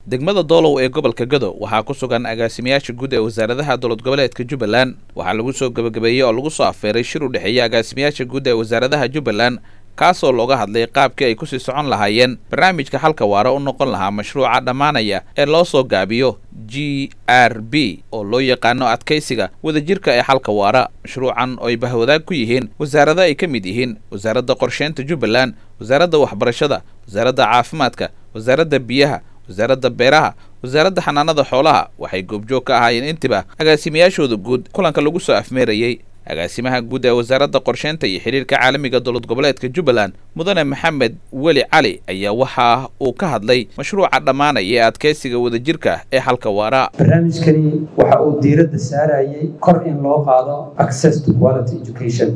degmada doolow ee gobolka gado waxaa ku sugan agaasimayaasha guud ee wasaaradaha dowlad goboleedka jubbaland waxaa lagu soo gebagabeeyey oo lagu soo afeeray shir u dhexeeya agaasimayaasha guud ee wasaaradaha jubbaland kaasoo looga hadlay qaabkii ay kusii socon lahaayeen barnaamijka xalka waara u noqon lahaa mashruuca dhammaanaya ee loo soo gaabiyo g r b oo loo yaqaano adkaysiga wadajirka ee xalka waara mashruucan oo ay bahwadaag ku yihiin wasaarada ay ka mid yihiin wasaaradda qorsheynta jubbaland wasaaradda waxbarashada wasaaradda caafimaadka wasaaradda biyaha wasaaradda beeraha wasaaradda xanaanada xoolaha waxay goobjoog ka ahaayeen intiba agaasimayaashooda guud kulanka lagu soo afmeerayey agaasimaha guud ee wasaaradda qorsheynta iyo xidhiirka caalamiga dowlad goboleedka jubbaland mudane maxamed weli cali ayaa waxa uu ka hadlay mashruuca dhammaanaya ee adkaysiga wadajirka ee xalka waara barnaamijkani waxa uu diiradda saarayay kor in loo qaado access to quality education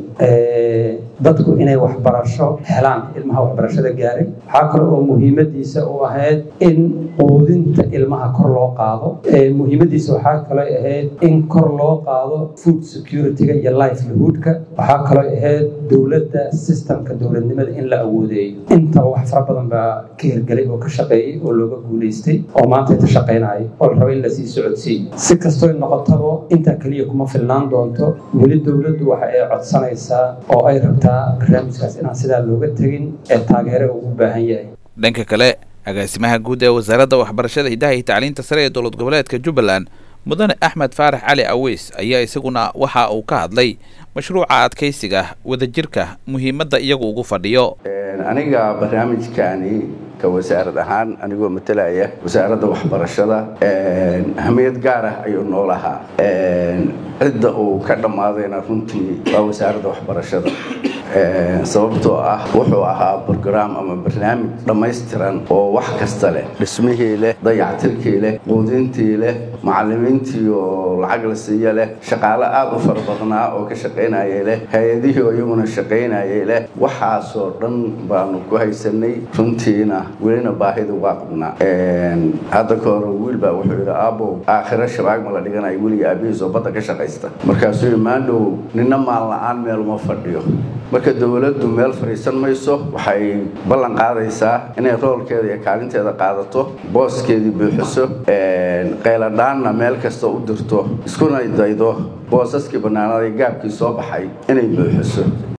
dadku inay waxbarasho helaan ilmaha waxbarashada gaaray waxaa kale oo muhiimadiisa u ahayd in quudinta ilmaha kor loo qaado muhiimadiisa waxaa kale ahayd in kor loo qaado food security-ga iyo livelihoodka waxaa kaloo ahayd dowladda systemka dowladnimada in la awoodeeyo intaba wax fara badan baa ka hirgelay oo ka shaqeeyey oo looga guulaystay oo maanta ta shaqaynayo oo la raba in lasii socodsiiyo si kastoo noqotaba intaa keliya kuma filnaan doonto weli dowladdu waxa ay codsanaysaa oo ay rabtaa barnaamijkaas inaan sidaa looga tegin ee taageere ugu baahan yahay dhanka kale agaasimaha guud ee wasaaradda waxbarashada hidaha iyo tacliinta sare ee dowlad goboleedka jubbaland mudane axmed faarax cali aweys ayaa isaguna waxa uu ka hadlay mashruuca adkaysiga wadajirka muhiimadda iyagu ugu fadhiyo aniga barnaamijkani ka wasaarad ahaan anigoo matalaya wasaaradda waxbarashada ahamiyad gaar ah ayuu noo lahaa cidda uu ka dhammaadayna runtii waa wasaaradda waxbarashada sababtoo ah wuxuu ahaa brograam ama barnaamij dhammaystiran oo wax kasta leh dhismihii leh dayactirkii leh quudintii leh macallimiintii oo lacag la siiya leh shaqaale aada u fara badnaa oo ka shaqaynayay leh hay-adihii oo iyaguna shaqaynayay leh waxaasoo dhan baanu ku haysanay runtiina welina baahida waa qabnaa hadda ka hore wiil baa wuxuu yidhi aabow aakhiro shabaag ma la dhiganayo weliga aabihiis oo badda ka shaqaysta markaasuu yidhi maandhow nina maal la-aan meel uma fadhiyo marka dowladdu meel fadhiisan mayso waxay ballan qaadaysaa inay roolkeeda iyo kaalinteeda qaadato booskeedii buuxiso qayladhaanna meel kasta u dirto iskuna daydo boosaskii bannaanada gaabkii soo baxay inay buuxiso